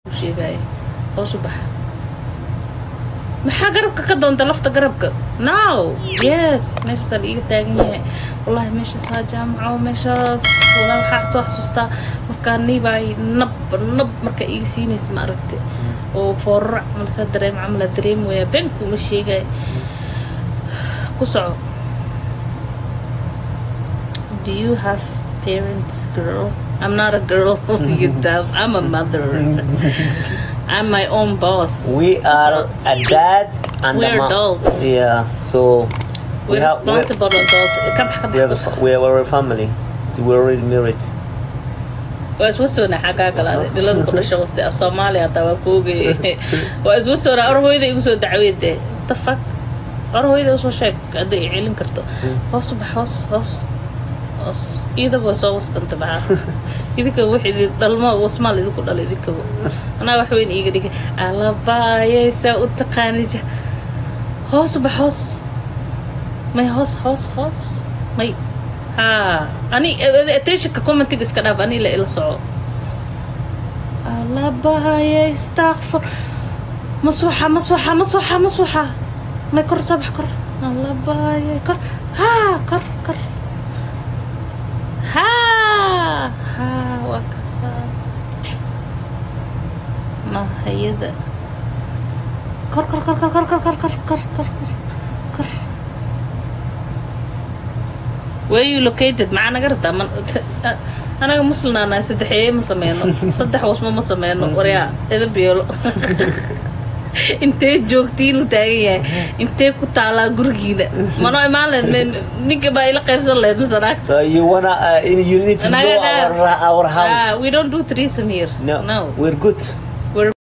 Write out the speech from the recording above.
sheegaya hoos u baxa maxaa garabka ka doonta lafta garabka now yes meeshaasaa la iiga taagan yahay wallahi meeshaas haa jaamaco meeshaas wallahi waxaa soo xasuustaa markaa niibaay nab nab markaa iiga siinaysa ma aragte oo foorarac malsaa dareem camala dareem waya beenku uma sheegay ku soco do you have parents girl i'm not a girl you dumb i'm a mother i'm my own boss We are a dad and We're a mom. adults. Yeah, so we're have we're, responsible adults ka bax ka we have a, bax fa- we are a family. So we're already married. waa iswa soona xagaa galaaday dhilada ku dhasha wase af soomaaliya hataa waa kuogay waa iswa soona or hooyada igu soo dacweede the fuck or hooyada usoo sheeg hadday i celin karto hoos u bax hoos hoos hoos iidaba way soo wastanta baxa idinka wix idin dhalmo wasmaal idinku dhala idinkaba anaa wax weyn iiga dhigay alabaayay saa u taqaanija hoos u bax hoos may hoos hoos hoos may haa ani attentionka commentiga iska dhaaf ani la ila soco alabaayay istakfur maswaxa maswaxa maswaxa maswaxa may kor soo bax kor alabaayay kor haa kor kor haa haa waa kasaa mahayada kor kor kor kor kor kor kor kor kor kor kor where you located maxaa naga rabtaa man anaga muslimaana saddexeeye ma sameyno saddex wasmo ma sameyno waryaa edab yeelo intee joogtiin u taagan yahay intee ku taalaa gurigiina manoo imaan leed ninka baa ila qaybsan lehed masanaag So you wanna uh, you need to know Naga- our our house. Ah, we don't do threesome here no, no we're good.